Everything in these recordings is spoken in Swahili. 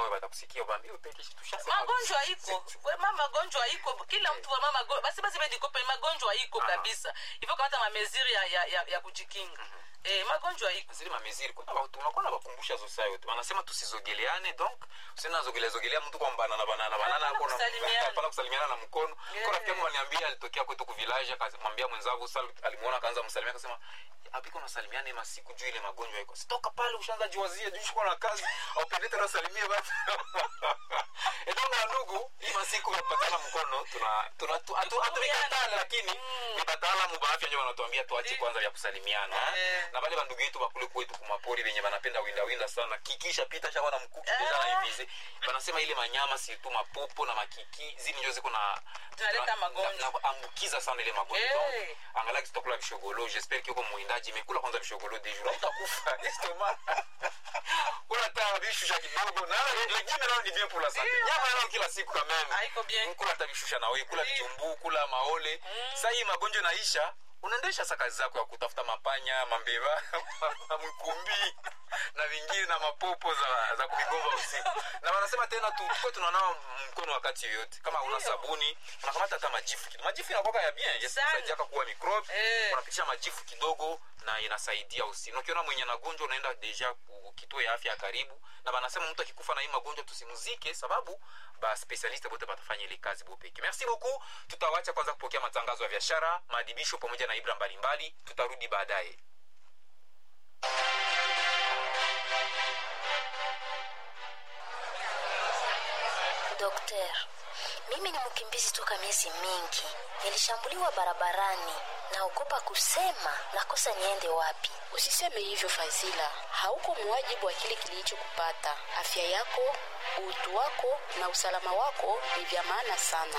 wewe watakusikia ubambie upeke tushasema magonjwa iko wema magonjwa iko kila mtu wama magonjwa basi basi bedikope magonjwa iko Ah. kabisa hivyo kamata mameziri ya, ya, ya, ya kujikinga eh, magonjwa iko zile mameziri kuna watu unakuwa nawakumbusha zosa yote wanasema tusizogeleane donc usinazogelea zogelea mtu kwa banana banana banana Hapana hapo na- kusalimiana. hapana kusalimiana na mkono Yeah. kwa rafiki yangu aliniambia alitokea kwetu ku village akamwambia mwenzangu sasa alimuona akaanza msalimia akasema apiko nasalimiane masiku juu ile magonjwa iko sitoka pale ushaanza jiwazia juu shuko na kazi upende tena usalimie watu ndio na ndugu hii masiku yapatana mkono tuna tuna tu- hatu- hatumikatala lakini ni wataalamu wa afya ndio wanatuambia tuache kwanza vya kusalimiana Eh. na wale bandugu yetu bakule kwetu kumapori venye banapenda winda winda sana kikisha pita shakuwa na mkuki Eh. deja na hivizi banasema ile manyama si tu mapopo na makiki zini njo ziko na Zinaleta na- magonjwa. na- naambukiza sana ile magonjwa Eh. Donc, angalau kitakula vishogolo j'espère kiko mwindaji imekula kwanza vishogolo deju na utakufa estomac kula ta vishusha kidogo na legime nao ni bien pour la santé Ndio. nyama nao kila siku quand même haiko bien kula hata vishusha na wewe kula Ndio. vichumbu kula maole sasa hii magonjwa naisha unaendesha sa kazi zako ya kutafuta mapanya mambeva mkumbi na vingine na mapopo za, za kumigomba usiku na wanasema tena tu tuko tunanawa mkono wakati yoyote kama una Ndio. sabuni unakamata hata majifu kidogo majifu inakuwa ya bien Sana. yasaidiaka kuwa mikrobe Eh. unapitisha majifu kidogo na inasaidia usi na ukiona mwenye nagonjwa unaenda deja ku kituo ya afya ya karibu na banasema mtu akikufa na hii magonjwa tusimuzike sababu baspesialiste bote batafanya ile kazi bopeke merci beaucoup tutawacha kwanza kupokea matangazo ya biashara maadibisho pamoja na ibra mbalimbali tutarudi baadaye Dokter, mimi ni mkimbizi toka miezi mingi. Nilishambuliwa barabarani, naogopa kusema nakosa niende wapi. Usiseme hivyo Fazila, hauko muwajibu wa kile kilichokupata. Afya yako, utu wako na usalama wako ni vya maana sana.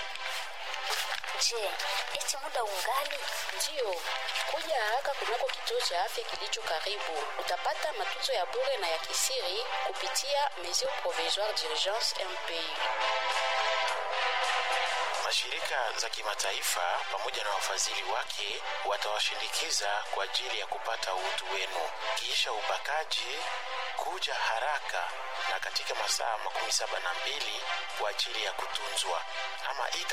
Je, eti muda ungali? Ndiyo, kuja haraka kunako kituo cha afya kilicho karibu. Utapata matunzo ya bure na ya kisiri kupitia mesure provisoire d'urgence MPI. Mashirika za kimataifa pamoja na wafadhili wake watawashindikiza kwa ajili ya kupata utu wenu. Kisha ubakaji, kuja haraka na katika masaa makumi saba na mbili kwa ajili ya kutunzwa ama ita